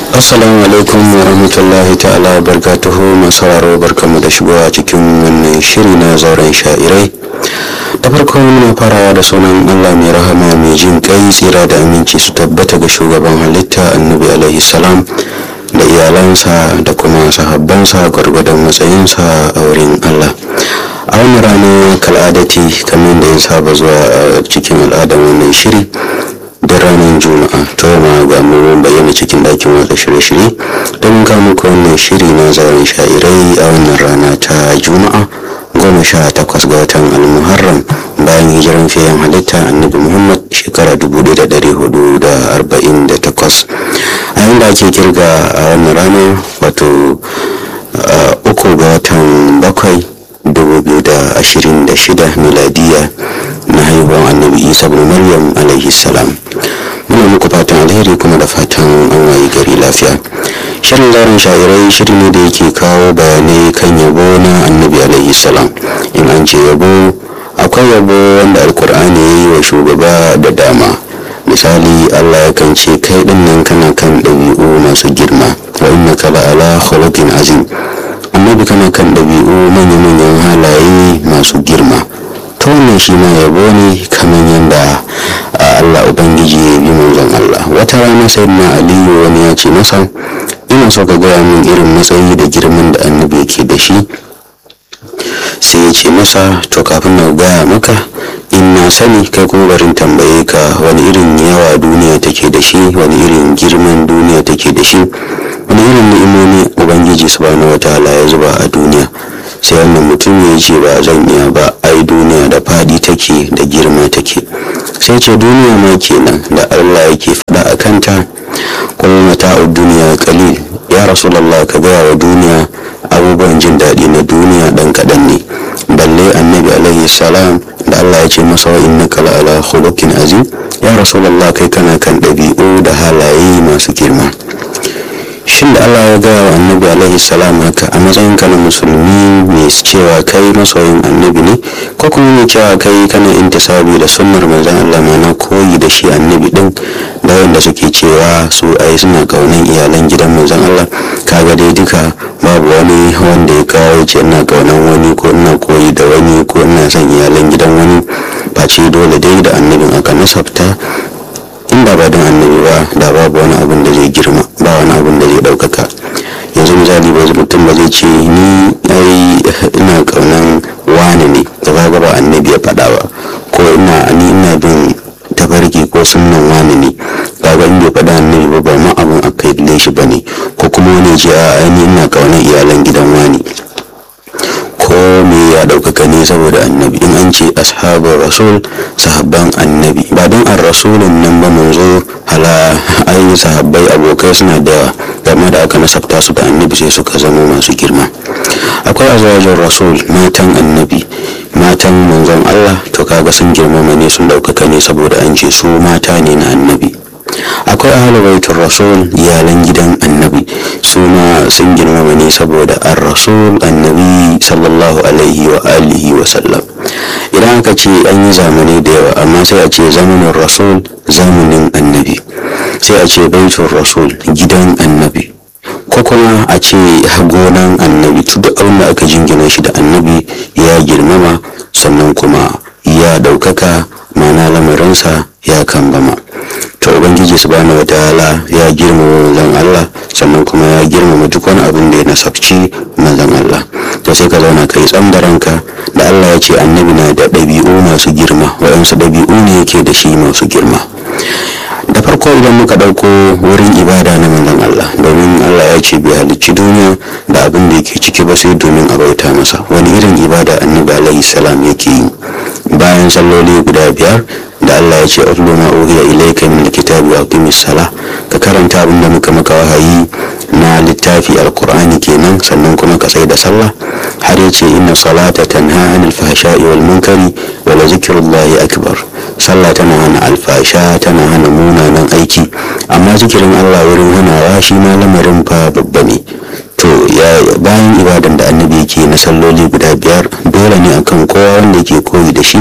assalamu alaikum wa rahmatullahi ta'ala wa barkatuhu masu sauraro barkamu da shigowa cikin wannan shiri na zauren sha'irai da farko muna farawa da sunan allah mai rahama mai jin kai tsira da aminci su tabbata ga shugaban halitta annabi alaihi salam da iyalansa da kuma sahabbansa gwargwadon matsayinsa a wurin allah a wani rana kal'adati kamar da ya saba zuwa a cikin al'adar wannan shiri da ranar juma'a to ma ga mu bayyana cikin dakin watsa shirye-shirye don ka muku wannan shiri na zauren sha'irai a wannan rana ta juma'a goma sha takwas ga watan almuharram bayan hijiran fiyen halitta annabi muhammad shekara dubu da dari hudu da arba'in da takwas a yanda ake kirga a wannan rana wato uku ga watan bakwai dubu biyu da ashirin da shida miladiya na haihuwar annabi isa bin maryam alaihi salam muna muku fatan alheri kuma da fatan an wayi gari lafiya shirin zarin sha'irai shiri ne da yake kawo bayanai kan yabo na annabi alaihi salam in an ce yabo akwai yabo wanda alkur'ani ya yi wa shugaba da dama misali allah ya kan ce kai din nan kana kan ɗabi'u masu girma wa inna kala ala khuluqin azim annabi kana kan ɗabi'u manya-manyan halaye masu girma ta wannan shi ma yabo ne kamar yadda allah ubangiji ya bi manzon allah wata rana sai na aliyu wani ya ce masa ina so ka gaya min irin matsayi da girman da annabi yake da shi sai ya ce masa to kafin na gaya maka in na sani kai kuma barin tambaye ka wani irin yawa duniya take da shi wani irin girman duniya take da shi wani irin ni'imomi ubangiji subhanahu wataala ya zuba a duniya sai wannan mutum ya ce ba zan iya ba ai duniya da fadi take da girma take sai ce duniya ma kenan da allah yake faɗa a kanta kuma mata'u duniya kalil ya rasulallah ka gaya wa duniya abubuwan jin daɗi na duniya ɗan kaɗan ne balle annabi alaihi salam da allah ya ce masa wa innaka la ala khuluqin azim ya rasulallah kai kana kan ɗabi'u da halaye masu girma shin da Allah ya gaya wa annabi alaihi salam haka a matsayin ka na musulmi mai cewa kai masoyin annabi ne ko kuma mai cewa kai kana intisabi da sunnar manzon Allah mana koyi da shi annabi din da wanda suke cewa su ai suna kaunan iyalan gidan manzon Allah kaga dai duka babu wani wanda ya kawo ce ina kaunan wani ko ina koyi da wani ko ina son iyalan gidan wani face dole dai da annabin aka nasabta in ba don annabi ba da babu wani abin da zai girma ba wani abin da zai ɗaukaka yanzu misali ba mutum ba zai ce ni ai ina kaunan wani ne da ba ba annabi ya faɗa ba ko ina ni ina bin tafarki ko sunnan wani ne kaga in bai faɗa annabi ba ba ma abin aka yi shi ba ne ko kuma wani ce a ni ina kaunan iyalan gidan wani ko me ya ɗaukaka ne saboda annabi in an ce ashabar rasul sahabban annabi ba don an rasulun nan ba manzo hala ayi sahabbai abokai suna da yawa game da aka nasabta su da annabi sai suka zama masu girma akwai azwajin rasul matan annabi matan manzon allah to kaga sun girmama ne sun ɗaukaka ne saboda an ce su mata ne na annabi akwai ahalu baitul rasul iyalan gidan annabi su ma sun girmama ne saboda an rasul annabi sallallahu alaihi wa alihi wa sallam idan aka ce an yi zamani da yawa amma sai a ce zamanin rasul zamanin annabi sai a ce baitul rasul gidan annabi ko kuma a ce gonan annabi duk abin da aka jingina shi da annabi ya girmama sannan kuma ya ɗaukaka mana lamarinsa ya kambama to ubangiji subhanahu wataala ya girmama manzon Allah sannan kuma ya girmama duk wani abin da ya nasabci manzon Allah to sai ka zauna kai tsam da ranka da Allah ya ce annabi na da ɗabi'u masu girma waɗansu ɗabi'u ne yake da shi masu girma da farko idan muka ɗauko wurin ibada na manzon Allah domin Allah ya ce bai halicci duniya da abin da yake ciki ba sai domin a bauta masa wani irin ibada annabi alaihi salam yake yi bayan salloli guda biyar da Allah ya ce atlu ma uhiya ilayka min alkitabi wa aqimis sala ka karanta abin da muka maka wahayi na littafi alqur'ani kenan sannan kuma ka tsaya da sallah har ya ce inna salata tanha anil fahsha'i wal munkari wa la zikrullahi akbar sallah tana hana alfasha tana hana munanan aiki amma zikirin Allah wurin hanawa shi ma lamarin fa babba ne to ya bayan ibadan da annabi yake na salloli guda biyar dole ne akan kowa wanda yake koyi da shi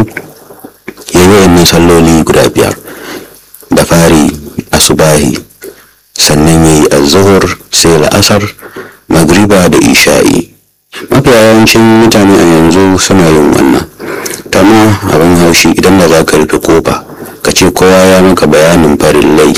ya yi wayannan salloli guda biyar da fari asubahi sannan ya yi azuhur sai la'asar magriba da isha'i mafi yawancin mutane a yanzu suna yin wannan tama abin haushi idan da za ka rufe kofa ka ce kowa ya maka bayanin farillai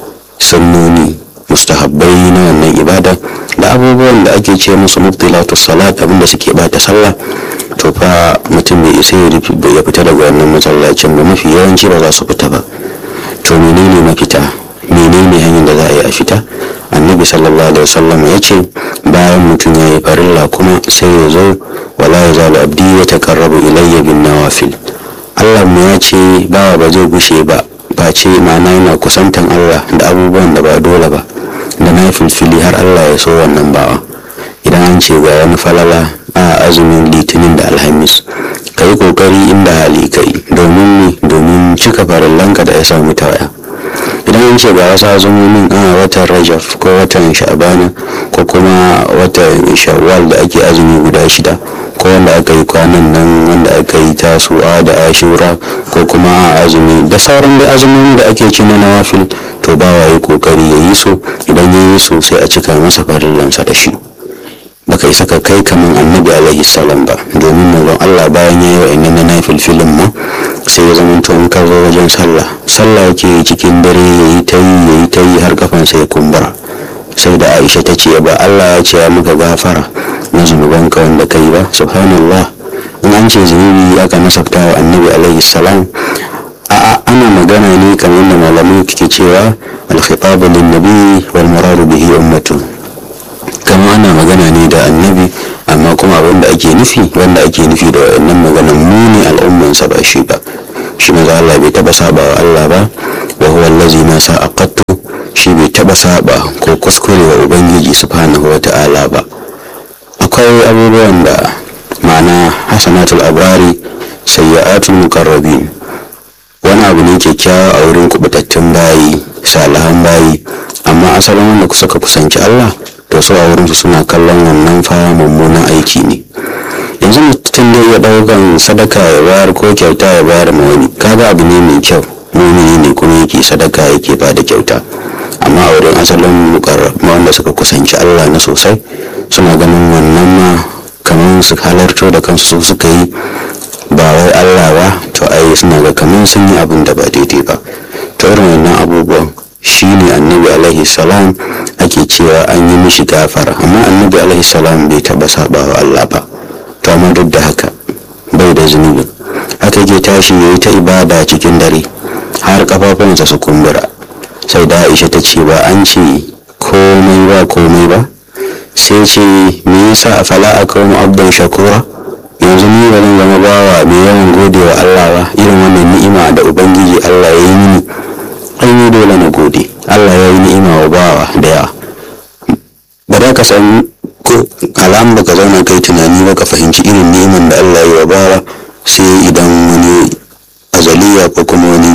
sunnoni mustahabbai na wannan ibada da abubuwan da ake ce musu mubtilatu salat abinda suke bata sallah to fa mutum bai isa ya fita daga wannan masallacin ba mafi yawanci ba za su fita ba to menene mafita menene hanyar da za a yi a fita annabi sallallahu alaihi wasallam ya ce bayan mutum ya yi farilla kuma sai ya zo wala ya zalu abdi ya taqarrabu ilayya bin nawafil Allah mu ya ce bawa ba zai gushe ba face ma'ana yana kusantan Allah da abubuwan da ba dole ba da na filfili har Allah ya so wannan bawa idan an ce ga wani falala a azumin litinin da alhamis ka yi kokari inda hali ka yi domin ne domin cika farillanka da ya samu tawaya idan an ce ga wasu azumomin a watan rajaf ko watan sha'bana ko kuma watan shawwal da ake azumi guda shida ko wanda aka yi kwanan nan wanda aka yi tasuwa da ashura ko kuma a azumi da sauran da azumomin da ake ci na nawafil to ba wa yi kokari ya yi so idan ya yi so sai a cika masa farillansa da shi baka yi saka kai kaman annabi alaihi salam ba domin manzon Allah bayan ya yi wa'annan na nafilfilin ma sai ya zama to in ka zo wajen sallah sallah yake yi cikin dare ya yi ta yi ya yi ta yi har kafansa ya kumbura sai da Aisha ta ce ba Allah ya ce ya muka gafara na zunubanka wanda ka yi ba subhanallah in an ce zunubi aka nasabta wa annabi alaihi salam a'a ana magana ne kamar da malamai ke cewa al-khitabu lin-nabi wal muradu bihi ummatu kama ana magana ne da annabi amma kuma abin da ake nufi wanda ake nufi da wannan maganan mu ne al'ummansa ba shi ba shi maza Allah bai taba saba wa Allah ba wa huwa allazi ma sa'aqattu shi bai taba saba ko kuskure wa ubangiji subhanahu wata'ala ba akwai abubuwan da ma'ana hasanatul abrari sayyi'atul muqarrabin wani abu ne kyakkyawa a wurin kubutattun bayi salihan bayi amma asalin wanda suka kusanci Allah to su a wurinsu suna kallon wannan fa mummunan aiki ne yanzu mutum zai iya ɗaukan sadaka ya bayar ko kyauta ya bayar ma wani kaga abu ne mai kyau mumini ne kuma yake sadaka yake ba da kyauta amma a wurin asalin mukarrama wanda suka kusanci Allah na sosai suna ganin wannan ma kamar su halarto da kansu su suka yi ba wai Allah ba to ai suna ga kamar sun yi abin da ba daidai ba to irin wannan abubuwan shi ne annabi alaihi salam ake cewa an yi mishi gafara amma annabi alaihi salam bai taba saba wa Allah ba to amma duk da haka bai da zunubi haka ke tashi ya yi ta ibada cikin dare har kafafunsa su kumbura sai da aisha ta ce ba an ce komai ba komai ba sai ce me yasa a fala a kawo abdan shakura yanzu ni ba zan zama bawa mai yawan gode wa Allah ba irin wannan ni'ima da ubangiji Allah ya yi mini an yi dole na gode Allah ya yi ni'ima wa bawa da yawa ba za ka san alam ba ka zauna kai tunani ba ka fahimci irin ni'iman da Allah ya yi wa bawa sai idan wani azaliya ko kuma wani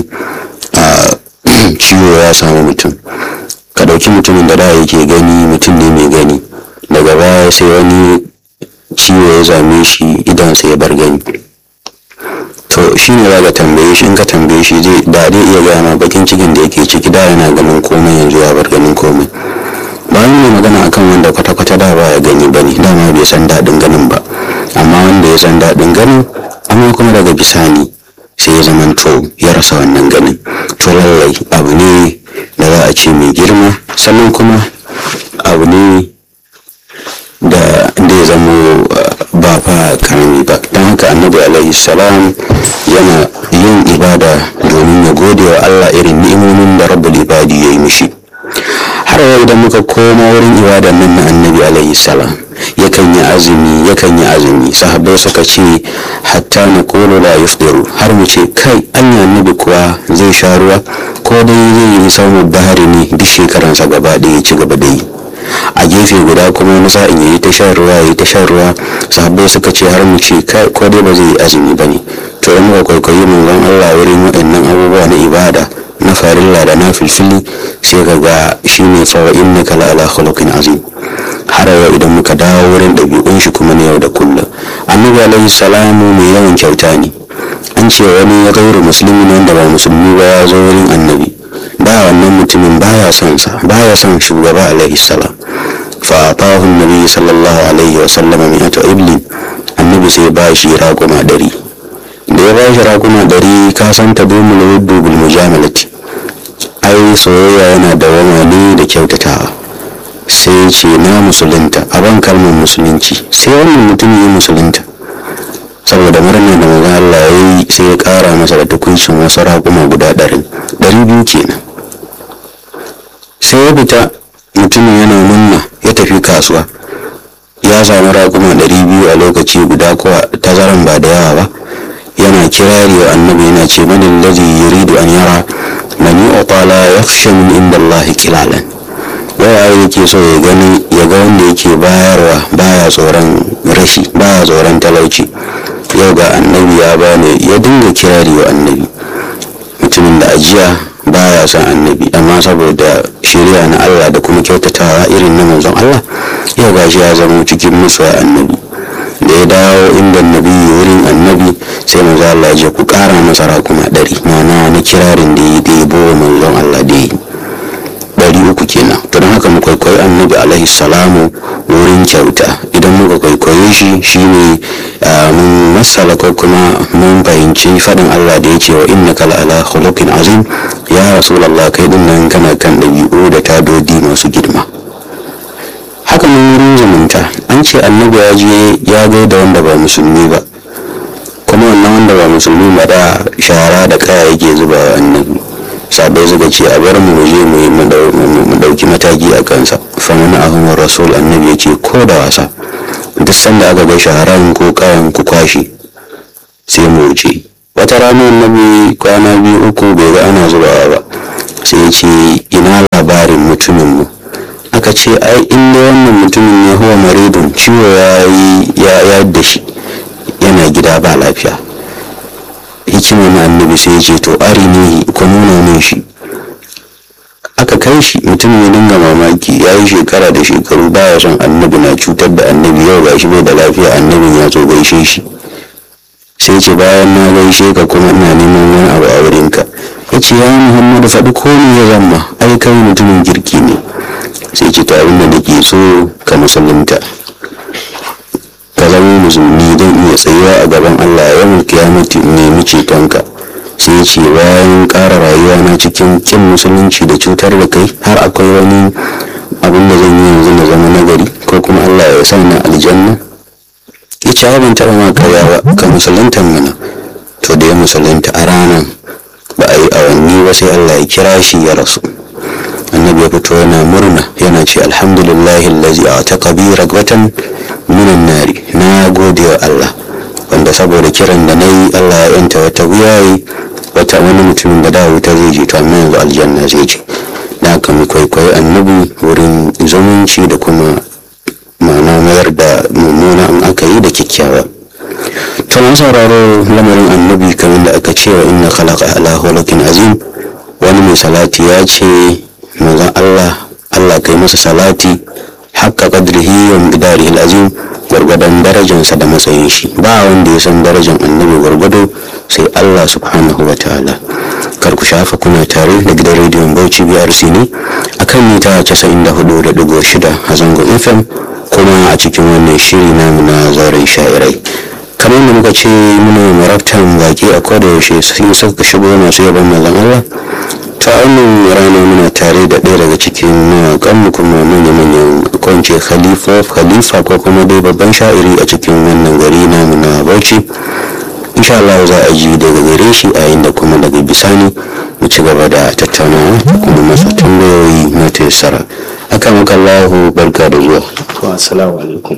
ciwo ya samu mutum ka ɗauki mutumin da da yake gani mutum ne mai gani daga baya sai wani ciwo ya zame shi idansa ya bar gani to shi ne za ka tambaye shi in ka tambaye shi zai da dai iya gaya ma bakin cikin da yake ciki da yana ganin komai yanzu ya bar ganin komai bayan mai magana akan wanda kwata-kwata da ba ya gani ba ne dama bai san daɗin ganin ba amma wanda ya san daɗin ganin amma kuma daga bisani sai ya zama to ya rasa wannan ganin to lallai abu ne da za a ce mai girma sannan kuma abu ne da ya zamo ba fa karami ba don haka annabi alaihi salam yana yin ibada domin ya gode wa allah irin ni'imomin da rabbul ibadi ya yi mishi har yau idan muka koma wurin ibadan nan na annabi alaihi salam yakan yi azumi yakan yi azumi sahabbai suka ce hatta na kolo la yufdiru har mu ce kai anya annabi kuwa zai sha ruwa ko dai zai yi samun bahari ne duk shekaransa gaba ɗaya ci gaba da yi a gefe guda kuma wani sa'in ya yi ta shan ruwa ya yi ta shan ruwa sahabbai suka ce har mu ce kai ko dai ba zai yi azumi ba ne to in muka kwaikwayi manzon Allah wurin waɗannan abubuwa na ibada na farilla da na filfili sai ka ga shi ne fa innaka la ala khuluqin azim har yau idan muka dawo wurin ɗabi'un shi kuma na yau da kullum annabi alaihi salamu mai yawan kyauta ne an ce wani ya gauru musulmi wanda ba musulmi ba ya zo wurin annabi da wannan mutumin baya son sa baya son shugaba alaihi salam fa atahu nabi sallallahu alaihi wa sallam mi'atu iblin annabi sai ba shi raguma dari da ya ba shi raguma dari ka san ta domin wuddu bil mujamalati ai soyayya yana da ne da kyautatawa sai ce na musulunta a ban kalmar musulunci sai wannan mutum ya musulunta saboda murnar da maza Allah ya yi sai ya kara masa da tukuncin wasu raguma guda ɗari ɗari biyu kenan sai ya fita mutumin yana munna ya tafi kasuwa ya samu raguma ɗari biyu a lokaci guda kuwa tazaran ba da yawa ba yana kirari wa annabi yana ce mani lazi yuridu an yara man yu'ta la yakhsha min inda Allah kilalan waya yake so ya gani ya ga wanda yake bayarwa baya tsoron rashi baya tsoron talauci yau ga annabi ya bani ya dinga kirari wa annabi mutumin da ajiya baya son annabi amma saboda shirya na Allah da kuma kyautatawa irin na manzon Allah yau ga shi ya zama cikin musu annabi da ya dawo inda annabi wurin annabi sai manzon Allah ya je ku kara masa rakuma ɗari ma'ana na kirarin da ya debo manzon Allah da yi ɗari uku kenan to don haka mu kwaikwayi annabi alaihi salamu wurin kyauta idan muka kwaikwaye shi shine mun masala ko kuma mun fahimci faɗin Allah da ya ce wa inna kala ala khuluqin azim ya rasulallah kai din nan kana kan ɗabi'u da tadodi masu girma haka mun wurin zumunta an ce annabi ya je ya gaida wanda ba musulmi ba kuma wannan wanda ba musulmi ba da shara da kaya yake zuba wa annabi sabai suka ce a bar mu je mu mu dauki mataki a kansa famin ahun rasul annabi ya ce ko da wasa duk sanda aka ga shaharan ko kayan ku kwashi sai mu wuce wata rana annabi kwana biyu uku bai ga ana zubawa ba sai ya ce ina labarin mutumin mu aka ce ai inda wannan mutumin ne huwa maridun ciwo ya yi ya yadda shi yana gida ba lafiya hikimar na annabi sai ya ce to ari ne ku nuna min shi aka kai shi mutum ya dinga mamaki ya yi shekara da shekaru baya son annabi na cutar da annabi yau ga shi bai da lafiya annabin ya zo gaishe shi sai ce bayan na gaishe ka kuma ina neman wani abu a wurinka ya ce ya muhammadu faɗi ko me ya zama ai kai mutumin kirki ne sai ce ta abin da nake so ka musulunta ka zama musulmi don iya tsayuwa a gaban allah ya yawan kiyamati nemi cetonka sai ce bayan ƙara rayuwa na cikin kin musulunci da cutar da kai har akwai wani abin da zan yi yanzu na zama nagari ko kuma allah ya sa na aljanna ya ce ban taɓa ma karya ba ka musulunta mana to da ya musulunta a ranar ba a yi awanni ba sai allah ya kira shi ya rasu annabi ya fito yana murna yana ce alhamdulillahi allazi a ta kabira watan minan nari na gode wa allah wanda saboda kiran da na yi allah ya yanta wata wuyayi wata wani mutumin da da wuta zai je to amma yanzu aljanna zai je da haka mu kwaikwayi annabi wurin zumunci da kuma ma'ana mayar da mummuna in aka yi da kyakkyawa to na sauraro lamarin annabi kamar da aka ce wa inna khalaqa ala khuluqin azim wani mai salati ya ce manzon Allah Allah kai masa salati haqqa qadrihi wa miqdarihi azim gwargwadon darajarsa da matsayin shi ba wanda ya san darajar annabi gwargwado sai Allah subhanahu wa ta'ala kar ku shafa kuna tare da gidan rediyon Bauchi BRC ne akan mita 94.6 a zangon FM kuma a cikin wannan shiri namu na zauren sha'irai kamar da muka ce muna marabtan baki a koda yaushe sun suka shigo masu yaban mazan Allah ta wannan rana muna tare da ɗaya daga cikin mawaƙanmu kuma manya-manyan kwance khalifa khalifa ko kuma dai babban sha'iri a cikin wannan gari namu na bauchi insha Allah za a ji daga gare shi a yayin da kuma daga bisani mu ci gaba da tattaunawa kuma masa tambayoyi na taisara aka maka Allahu barka da zuwa assalamu alaikum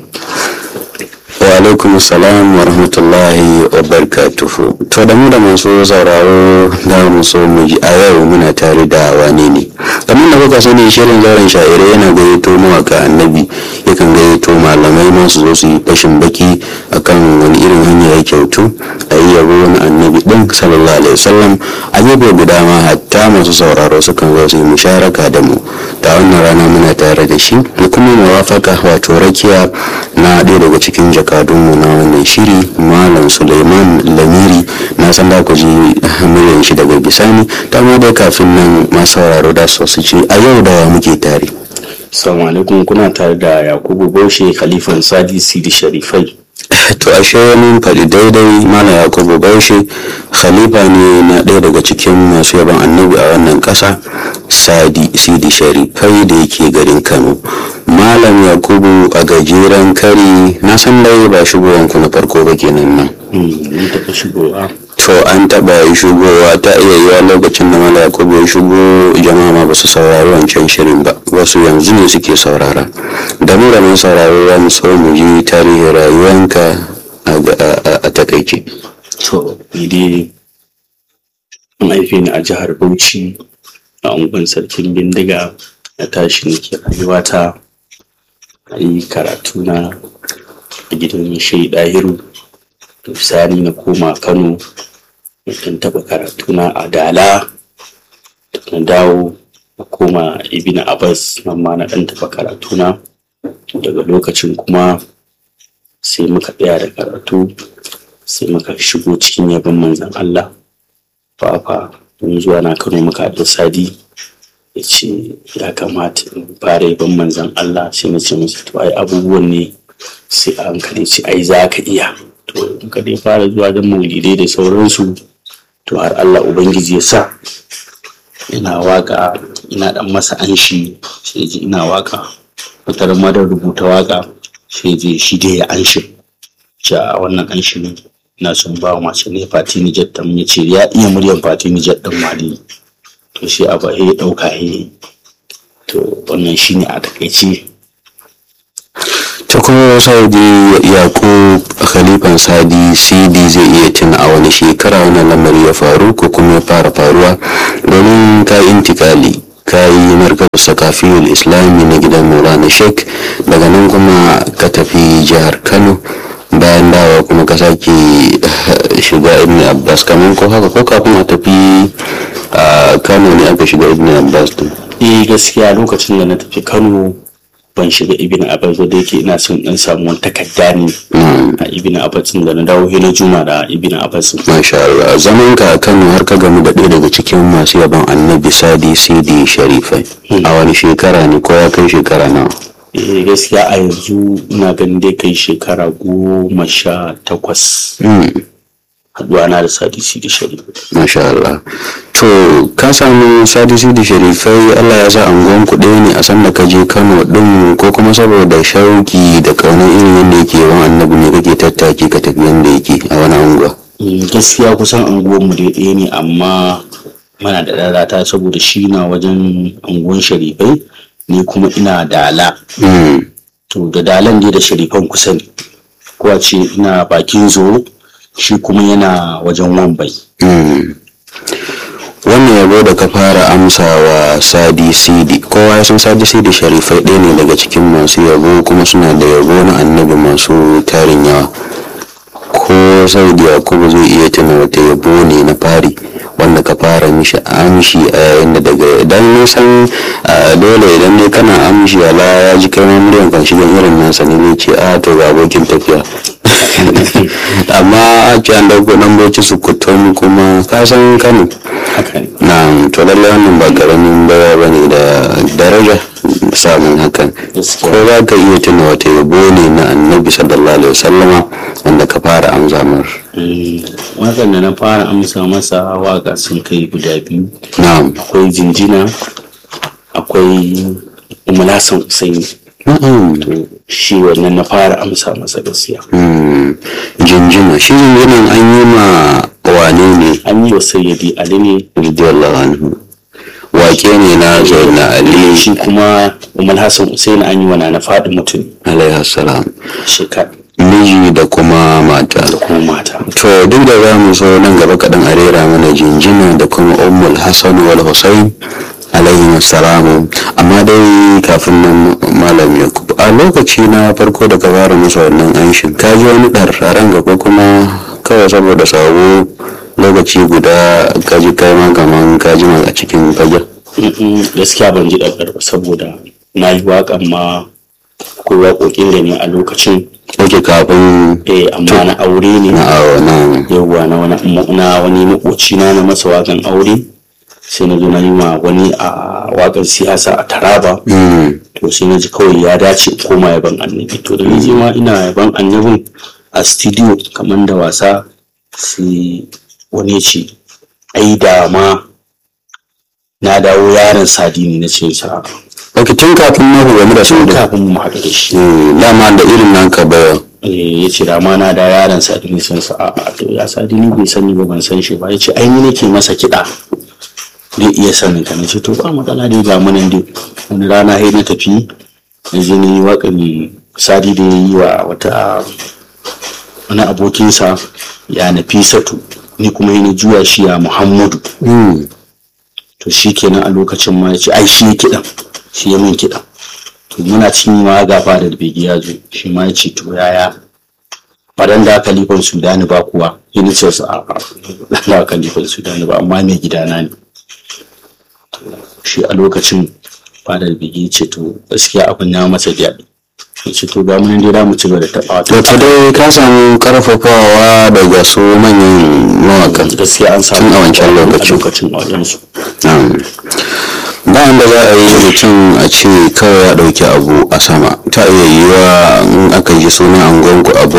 wa alaikum salam wa rahmatullahi wa barakatuhu to da mu da masu sauraro da mu so mu ji a yau muna tare da wane ne kamar da kuka sani shirin zauren sha'irai yana gayyato mawaka annabi yakan gayyato malamai masu zo su yi fashin baki akan wani irin hanya ya kyautu a yi yabo wani annabi din sallallahu alaihi wasallam a gefe guda ma hatta masu sauraro sukan zo su yi musharaka da mu ta wannan rana muna tare da da shi da kuma mawafaka wato rakiya na ɗaya daga cikin jakadunmu na wannan shiri malam suleiman lamiri na san da ku ji muryan shi daga bisani ta ma dai kafin nan masu sauraro da su ce a yau da muke tare Assalamu alaikum kuna tare da Yakubu Baushe Khalifan Sadi Sidi Sharifai. to ashe mun faɗi daidai mana yakubu baushe khalifa ne na ɗaya daga cikin masu yaban annabi a wannan ƙasa sadi sidi sharifai da yake garin kano malam yakubu a gajeren kari na san dai ba shigowanku na farko ba kenan nan Mun taɓa shigowa. to an taɓa yi shigowa ta iya yiwa lokacin da malam yakubu ya shigo jama'a ma ba su saurari wancan shirin ba wasu yanzu ne suke saurara da mu da mun sauraro za mu so mu ji tarihin rayuwanka a takaice To, ni dai an haife ni a jihar Bauchi a unguwar sarkin bindiga na tashi nake rayuwata a yi karatu na a gidan shai ɗahiru misali na koma Kano mutum taɓa karatu na a Dala na dawo na koma Ibn Abbas nan ma na ɗan taɓa karatu na daga lokacin kuma sai muka tsaya da karatu sai muka shigo cikin yabon manzan Allah fafa mun zuwa na kano muka da sadi ya ce ya kamata in fara yabon manzan Allah sai na ce masa to ai abubuwan ne sai a hankali ce ai za ka iya to muka dai fara zuwa don maulidai da sauransu to har Allah ubangiji ya sa ina waka ina dan masa anshi sai ji ina waka fitar madar rubuta waka sai je shi dai ya anshi ja wannan anshi ne na son ba wa masu ne fatini jet ɗin ya ce ya iya muryan fatini jet ɗin mali to shi abu ya ɗauka ya to wannan shi ne a takaice ta kuma saudi yaƙo khalifan sadi cd zai iya tuna a wani shekara wani lamari ya faru ko kuma ya fara faruwa domin ka intikali ka yi markar sakafiyul islami na gidan maulana sheik daga nan kuma ka tafi jihar kano bayan dawa kuma ka sake shiga ibn abbas kamar ko haka ko kafin a tafi kano ne aka shiga ibn abbas din eh gaskiya lokacin da na tafi kano ban shiga ibn abbas da yake ina son in samu wani takarda ne a ibn abbas da na dawo hina juma da ibn abbas masha Allah zaman ka a kano har ka gamu da ɗaya daga cikin masu yaban annabi sadi sidi sharifai a wani shekara ne ko ya kai shekara nawa eh gaskiya a yanzu ina ganin dai kai shekara goma sha takwas haduwa na da sadisi da sharifai masha Allah to ka samu sadisi da sharifai Allah ya sa angon ku ɗaya ne a san da ka je Kano ɗin ko kuma saboda shauki da kaunar irin yadda yake yawan annabi ne kake tattaki ka tafi yadda yake a wani anguwa gaskiya kusan anguwanmu dai ɗaya ne amma mana da lalata saboda shi na wajen anguwan sharifai ni kuma ina dala to da dalan dai da sharifan kusa ne ko a ce ina bakin zo shi kuma yana wajen wambai wannan yabo da ka fara amsa wa sadi sidi kowa ya san sadi sidi sharifai ɗaya ne daga cikin masu yabo kuma suna da yabo na annabi masu tarin yawa ko saudi yakubu zai iya tuna wata yabo ne na fari wanda ka fara mishi amshi a yayin da daga idan nisan dole idan ne kana amshi ala ya ji kai ma muryan kan shigan irin nasa ne zai ce a to ga abokin tafiya amma a ce an dauko nan bauchi su kutum kuma ka san kano na to lallai wannan ba karamin baya ba ne da daraja samun hakan ko za ka iya tuna wata yabo ne na annabi sallallahu alaihi wasallama wanda ka fara amsa mar wakan da na fara amsa masa waka sun kai guda biyu na'am akwai jinjina akwai umulasan husaini to shi wannan na fara amsa masa gaskiya jinjina shi jinjinan an yi ma wane ne an yi wa sayyidi ali ne radiyallahu anhu wake ne na zauna ali shi kuma umar hassan husaini an yi wa na faɗi mutum alaihi salam shekara miji da kuma mata da kuma mata to duk da za mu so nan gaba kaɗan a rera mana jinjina da kuma ummul hasan wal husain alaihi salamu amma dai kafin nan malam yakub a lokaci na farko da ka fara musu wannan anshin ka ji wani ɗar a ranka ko kuma kawai saboda sabo lokaci guda ka ji kai ma kaman ka ji a cikin fagen gaskiya ban ji ɗaɗɗar ba saboda na yi waƙan ma akwai waƙoƙin da ne a lokacin Oke kafin eh amma na aure ne na awo na yawwa na wani na wani makoci na na masa waƙan aure sai na zo na yi ma wani a waƙar siyasa a taraba Mm. to sai na ji kawai ya dace in koma yaban annabi to da na je ma ina yaban annabin a studio kamar da wasa sai wani ya ce ai da ma na dawo yaron sadini na ce sa Ok tun kafin na game da su tun da kafin mu haɗu da shi Mm, dama da irin nan ka baya. Eh, ya ce da ma na da yaron sadini sun sa a to ya sadini bai sani ba ban san shi ba ya ce ai ni nake masa kiɗa zai iya sanin ka na ce to ba matsala dai ga munan dai wani rana sai na tafi na je na yi waƙan sadi da ya yi wa wata wani abokinsa ya nafisatu ni kuma yi na juya shi ya muhammadu Mm. to shi kenan a lokacin ma ya ce ai shi ya kiɗan shi ya min kiɗan to muna cin ma gafa da begi ya zo shi ma ya ce to yaya fadan da kalifan sudani ba kuwa yana ce su a a da kalifan sudani ba amma mai gidana ne To, shi a lokacin fadar begi ya ce to gaskiya abin ya masa daɗi ya ce to ga mun dai za mu ci gaba da taɓa To ta dai ka samu karfafawa daga su manyan mawakan. gaskiya an samu Tun a wancan lokacin. a lokacin a wajensu Na'am. bayan da za a yi mutum a ce kawai ya ɗauki abu a sama ta iya yiwa in aka ji sunan angonku abu